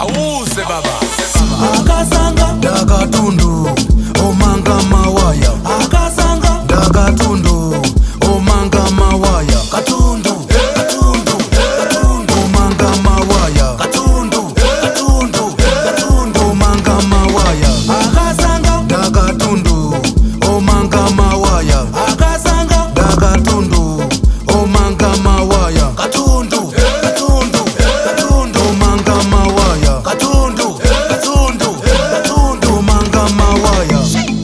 auze baba akasanga ndakatundu omanga mawaya akasanga ndakatundu omanga mawaya katundu katundu katundu omanga mawaya katundu katundu katundu omanga mawaya akasanga ndakatundu omanga mawaya akasanga ndakatundu omanga mawaya katundu katundu katundu omanga mawaya katundu katundu katundu omanga mawaya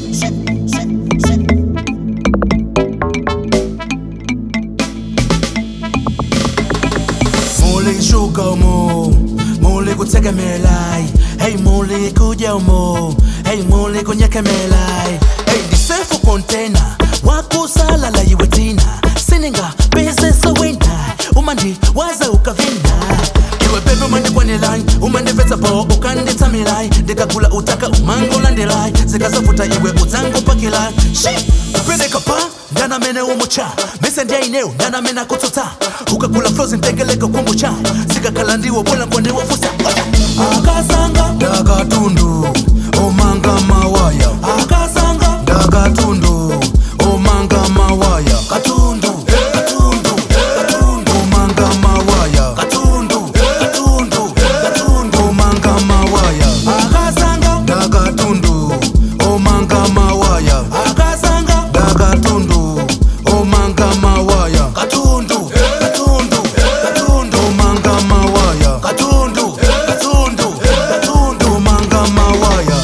muli shuka umo muli kutegemelai hey muli kuja umo hey muli kunyekemelai hey disefu kontena wakusalala iwe tina sininga beseso wenda umandi waza ukavina iwe bebe umandikwanelai umandipetsa po ukanditsamilai ndikagula utaka umangolandelai zikazavuta iwe udzangopakilai shi kupeleka pa ndanamene umucha mese ndiaineo ndanamene akutsutsa ukagula flozi ntengeleka kumbucha zikakhala ndiwo bola nkwandiwofusa akasanga ndakatundu omanga mawaya akasanga ndakatundu omanga mawaya katundu katundu katundu omanga mawaya katundu katundu katundu omanga mawaya akasanga ndakatundu omanga mawaya akasanga ndakatundu omanga mawaya katundu katundu katundu omanga mawaya katundu katundu katundu omanga mawaya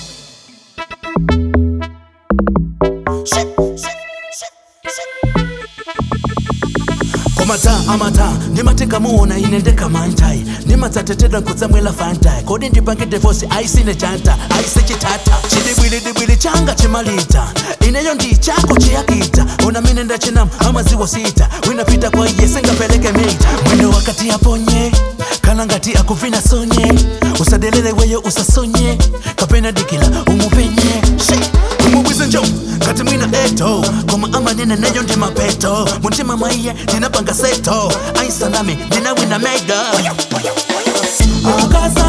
komata amata ndimatikamuona ine ndekamantai ndimatsatetedwa nkutsamwela fantai kodi ndipange devosi aisine chanta aise chitata chidibwilidibwili changa chimalita ineyo ndi chako chiyakita ona mine ndachinam amaziwo sita winapita kwa iye singapeleke mita mwendo wakati aponye kana ngati akuvina sonye usadelele weyo usasonye kapena dikila umupenye Shi! umubwize njo kati mwina eto koma amanene neyo ndi mapeto muntima mwaiye ndinapanga seto aisanami ndinawina mega akasa